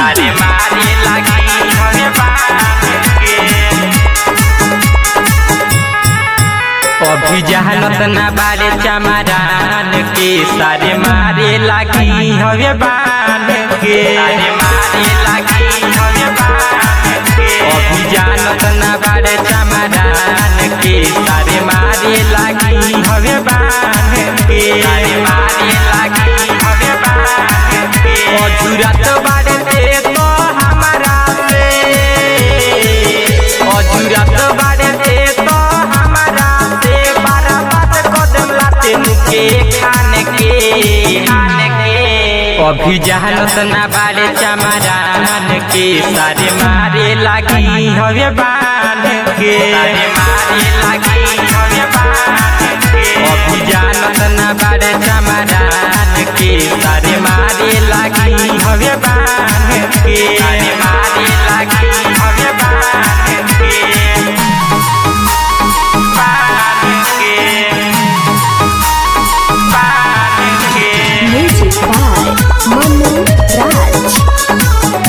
सारे मारे लगी हमें बांध के अभी जहालत ना बारे चमरान के सारे मारे लगी हवे बांध के सारे मारे लगी हवे बांध के अभी जानत ना बारे चमरान के सारे मारे लगी हवे बांध के सारे मारे लगी हवे बांध के अजुरत बारे दे तो हमारा से अजुरत बारे दे तो हमारा से बारह बात कदम लाते मुके खान के खान के अभी जहालत ना बारे चमरान के सारे मारे लगी हवे बांध के सारे मारे लगी हवे बांध के अभी जानत ना बारे चमरान के सारे मारे लगी हवे बांध के सारे मारे लगी हवे बांध के Music by Manu Raj.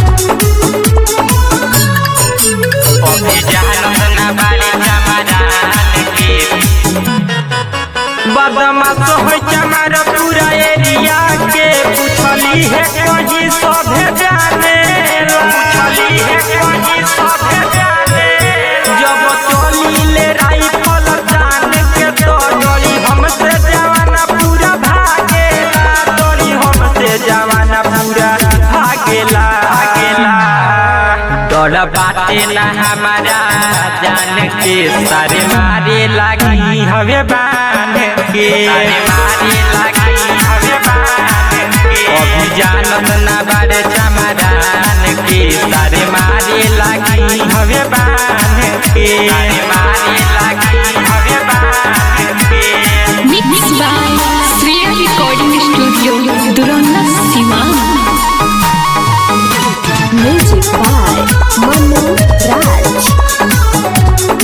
बदमाश हो चमार पूरा एरिया के पूछली है कहीं सभे जाने पूछली है कहीं सभे जाने जब चली ले राइफल जान के तो डोरी हमसे जवाना पूरा भागेला डोरी हमसे जवाना पूरा भागेला भागेला डर बाटे ना हमारा जान के सारे मारे लगी हवे बांध के सारे मारे लगी हवे बांध के अभी जानत ना बारे चमरान के सारे मारे लगी हवे बांध के सारे मारे लगी हवे बांध के Mixed by Sriya Recording Studio, Duronna Siwan. Music by Manu Raj.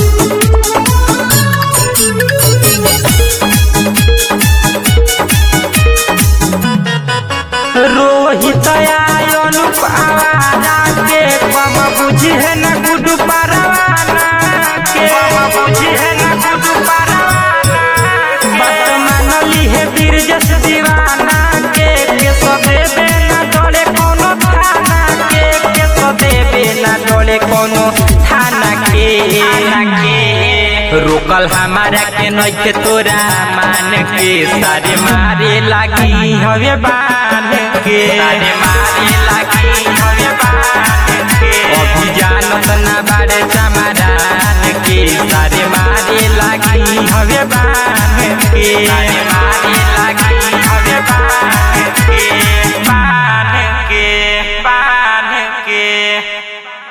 Rohit Anup आवारा के पम बुझी है न गुडू परवाना के पम बुझी है न गुडू परवाना बात मानली है वीर जस दीवाना के के सदेबे न डोले कोनो थाना के के सदेबे न डोले कोनो थाना के थाना के रोकल हमारा के नइखे तोरा मान के सारे मारे लगी हवे बांध के सारे मारे लगी हवे बांध के अभी जानत ना बारे चमरान के सारे मारे लगी हवे बांध के